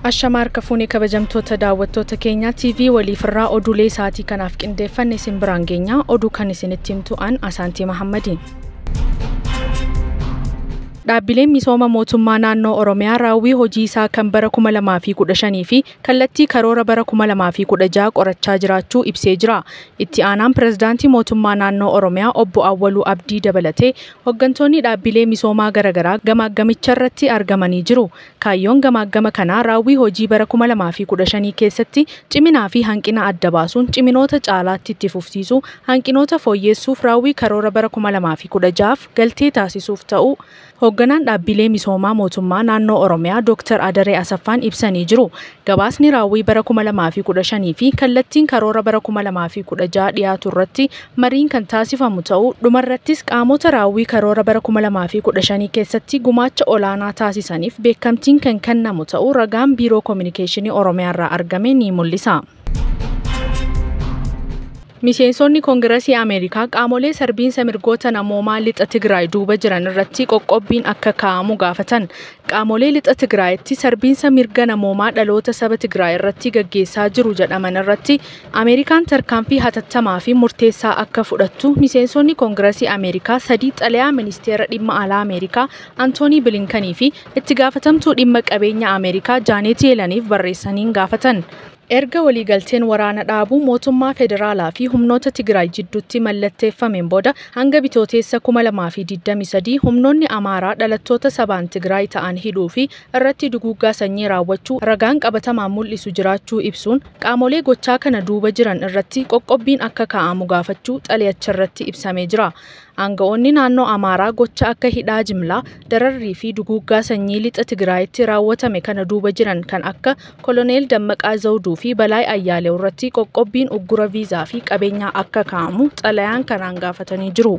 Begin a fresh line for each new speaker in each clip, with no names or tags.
Ashamaar Kafuunee kabajamtoota daawwattoota keenyaa TV waliifirraa oduulee isaatii kanaaf qindeeffanne isin biraan geenya oduu kan isinitti himtu an Asaantii Mahammadiin. Dhaabbileen misooma mootummaa naannoo Oromiyaa raawwii hojii isaa kan bara 2015 fi kallattii karoora bara 2016 qorachaa jiraachuu ibsee jira. Itti aanaan pirezidaantii mootummaa naannoo Oromiyaa obbo Awwaluu Abdii dabalatee hooggantoonni dhaabbilee misoomaa garaagaraa gamaaggamicha irratti argamanii jiru. Kaayyoon gamaaggama kanaa raawwii hojii bara 2015 keessatti ciminaa fi hanqina adda baasuun ciminoota caalaatti itti fufsiisuu, hanqinoota fooyyeessuuf raawwii karoora bara 2016 galtee taasisuuf ta'u hoogganaan dhaabbilee misoomaa mootummaa naannoo Oromiyaa Dr. Adaree Asaffaan ibsanii jiru. Gabaasni raawwii bara 2015 fi kallattiin karoora bara 2016 dhiyaatu irratti mariin kan taasifamu ta'uu dhumarrattis qaamota raawwii karoora bara 2015 keessatti gumaacha olaanaa taasisaniif beekamtiin kan kennamu ta'uu ragaan biiroo koominikeeshinii Oromiyaa irraa argame ni mul'isa. Miseensonni Koongiresii Ameerikaa qaamolee sarbiinsa mirgoota namoomaa lixa Tigraay duuba jiran irratti qoqqobbiin akka kaa'amu gaafatan. Qaamolee lixa Tigraayitti sarbiinsa mirga namoomaa dhaloota saba Tigraay irratti gaggeessaa jiru jedhaman irratti Ameerikaan tarkaanfii hatattamaa fi murteessaa akka fudhattu miseensonni Koongiresii Ameerikaa sadii xalayaa ministeera dhimma alaa Ameerikaa Antoonii Bilinkanii fi itti gaafatamtuu dhimma qabeenya Ameerikaa Jaanet Yeelaniif barreessaniin gaafatan. Erga waliigalteen waraana dhaabuu mootummaa federaalaa fi humnoota Tigraay jidduutti mallatteeffameen booda hanga bitooteessa 2023 humnoonni Amaaraa dhalattoota sabaan Tigraay ta'an hidhuu fi irratti duguuggaa sanyii raawwachuu ragaan qabatamaan mul'isu jiraachuu ibsuun qaamolee gochaa kana duuba jiran irratti qoqqobbiin akka kaa'amu gaafachuu xalayacharratti ibsamee jira. Aanga'oonni naannoo Amaaraa gocha akka hidhaa jimlaa, dararrii fi duguuggaa sanyii lixa Tigraayitti raawwatame kana duuba jiran kan akka Koloneel Dammaqaa Zawuduu fi Balaay Ayyaalee irratti qoqqobbiin uggura viizaa fi qabeenyaa akka kaa'amu xalayaan kanaan gaafatanii jiru.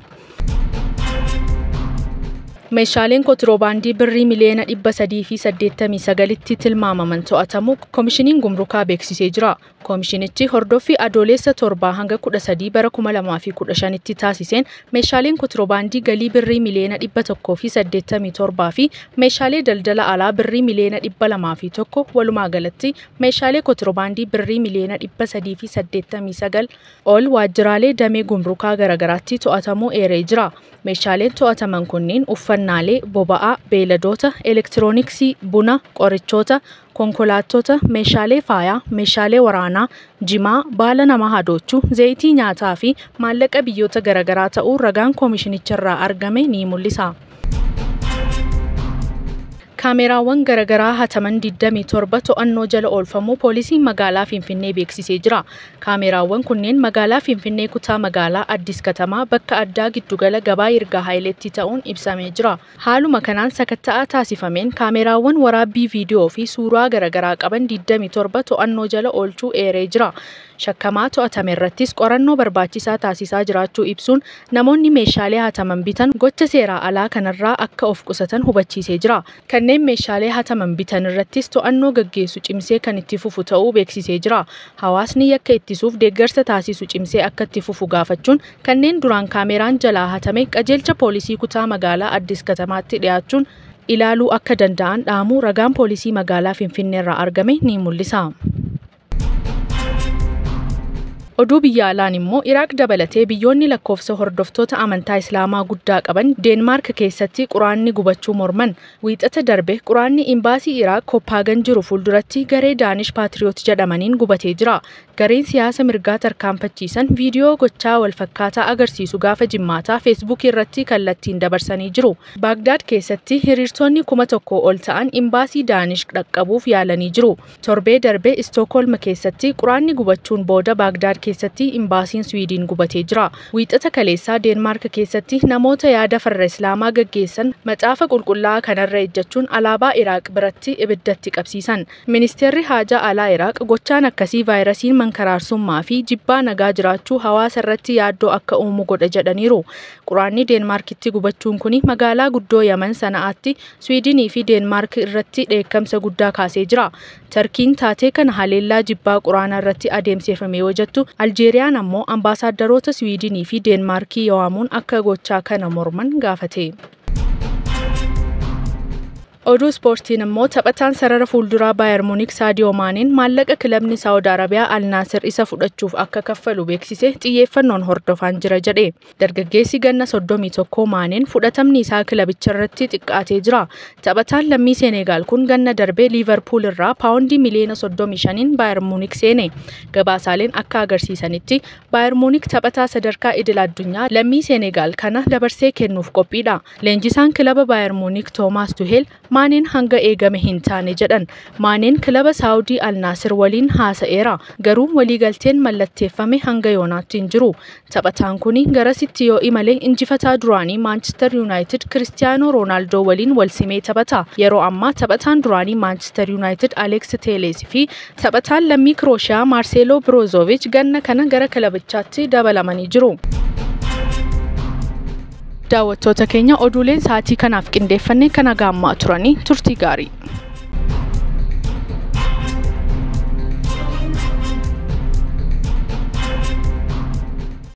Meeshaaleen kontiroobaandii birrii miliyoona dhibba sadii fi saddeettamii sagalitti tilmaamaman to'atamu koomishiniin gumrukaa beeksisee jira. Koomishinichi hordoffii adoolessa torbaa hanga kudha sadii bara kuma lamaa fi kudha shanitti taasiseen meeshaaleen kontiroobaandii galii birrii miliyoona dhibba tokkoo fi saddeettamii torbaa fi meeshaalee daldala alaa birrii miliyoona dhibba lamaa fi tokko walumaa galatti meeshaalee kontiroobaandii birrii miliyoona dhibba sadii fi saddeettamii sagal ol waajjiraalee damee gumrukaa garaagaraatti to'atamuu eeree jira. Meeshaaleen to'ataman kunniin uffannaalee, boba'aa, beeladoota, elektirooniksii, buna, qorichoota, konkolaattota, meeshaalee faayaa, meeshaalee waraanaa, jimaa, baala namaa hadoochuu, zayitii nyaataa fi maallaqa biyyoota garaagaraa ta'uu ragaan koomishinicharraa argame ni mul'isa. Kaameeraawwan garaagaraa hataman 27 to'annoo jala oolfamuu poolisiin magaalaa Finfinnee beeksisee jira. Kaameeraawwan kunneen magaalaa Finfinnee kutaa magaalaa Addis Katamaa bakka addaa giddugala gabaa Yirgaa Haayileetti ta'uun ibsamee jira. Haaluma kanaan sakatta'aa taasifameen kaameeraawwan waraabbii viidiyoo fi suuraa garaagaraa qaban 27 to'annoo jala oolchuu eeree jira. Shakkamaa to'atame irrattis qorannoo barbaachisaa taasisaa jiraachuu ibsuun namoonni meeshaalee hataman bitan gocha seeraa alaa kanarraa akka of qusatan hubachiisee jira. Kanneen meeshaalee hataman bitan irrattis to'annoo gaggeessu cimsee kan itti fufu ta'uu beeksisee jira. Hawaasni yakka ittisuuf deeggarsa taasisu cimsee akka itti fufu gaafachuun kanneen duraan kaameeraan jalaa hatame qajeelcha poolisii kutaa magaalaa Addis Katamaatti dhiyaachuun ilaaluu akka danda'an dhaamuu ragaan poolisii magaalaa Finfinneerraa argame ni mul'isa. Oduu biyya alaan immoo Iraaq dabalatee biyyoonni lakkoofsa hordoftoota amantaa Islaamaa guddaa qaban Deenmaark keessatti quraanni gubachuu morman. Wiixata darbe quraanni imbaasii Iraaq Koppaagan jiru fuulduratti garee Daanish Paatriyoot jedhamaniin gubatee jira. Gareen siyaasa mirgaa tarkaanfachiisan viidiyoo gochaa walfakkaataa agarsiisu gaafa jimmaataa feesbuukii irratti kallattiin dabarsanii jiru. Baagdaad keessatti hiriirtonni kuma tokko ol ta'an imbaasii Daanish dhaqqabuuf yaalanii jiru. Torbee darbe Istookholm keessatti quraanni gubachuun booda Baagdaad keessatti imbaasiin Swiidin gubatee jira. Wiixata kaleessaa Deenmaark keessatti namoota yaada farra Islaamaa gaggeessan macaafa qulqullaa'aa kanarra ejjechuun alaabaa Iraaq biratti ibiddatti qabsiisan. Ministeerri haajaa alaa Iraaq gochaan akkasii vaayirasiin mankaraarsummaa fi jibbaa nagaa jiraachuu hawaasa irratti yaaddoo akka uumu godha jedhaniiru. Quraanni Deenmaarkitti gubachuun kun magaalaa guddoo Yaman sana'aatti Swiidinii fi Deenmaark irratti dheekkamsa guddaa kaasee jira. Tarkiin taatee kana haleellaa jibbaa quraanaa irratti adeemsifame yoo jettu Aljeeriyaan ammoo ambaasaadarroota Swiidinii fi Deenmaarkii waamuun akka gochaa kana morman gaafate. Oduu ispoortiin immoo taphataan sarara fuulduraa Baayer Muunik Saadiyoo Maaneen maallaqa kilabni Saawud Arabiyaa Al Naasir isa fudhachuuf akka kaffalu beeksise xiyyeeffannoon hordofaan jira jedhe. Dargaggeessi ganna soddomii tokkoo Maaneen fudhatamni isaa kilabicha irratti xiqqaatee jira. Taphataan lammii Seenegaal kun ganna darbee Liivarpuul irraa paawundii miliyoona soddomii shaniin Baayer Muunik seene. Gabaasaaleen akka agarsiisanitti Baayer Muunik taphataa sadarkaa idil addunyaa lammii Seenegaal kana dabarsee kennuuf qophiidha. Leenjisaan kilaba Baayer Muunik Toomaas Tuheel Maaneen hanga eegame hin taane jedhan. Maaneen kilaba Saawudii Alnaasir waliin haasa'eera. Garuu waliigalteen mallatteeffame hanga yoonaatti hin jiru. Taphataan kun garasitti yoo imale injifataa duraanii Maanchister Yuunaayitid Kiristiyaanoo Roonaaldoo waliin wal simee taphata. Yeroo ammaa taphataan duraanii Maanchister Yuunaayitid Aleeks Teelees fi taphataan lammii Kirooshiyaa Maarseeloo Biroozoviich ganna kana gara kilabichaatti dabalamanii jiru. daawwattoota keenya oduuleen sa'aatii kanaaf qindeeffannee kana gaammaa turanii turtii gaarii.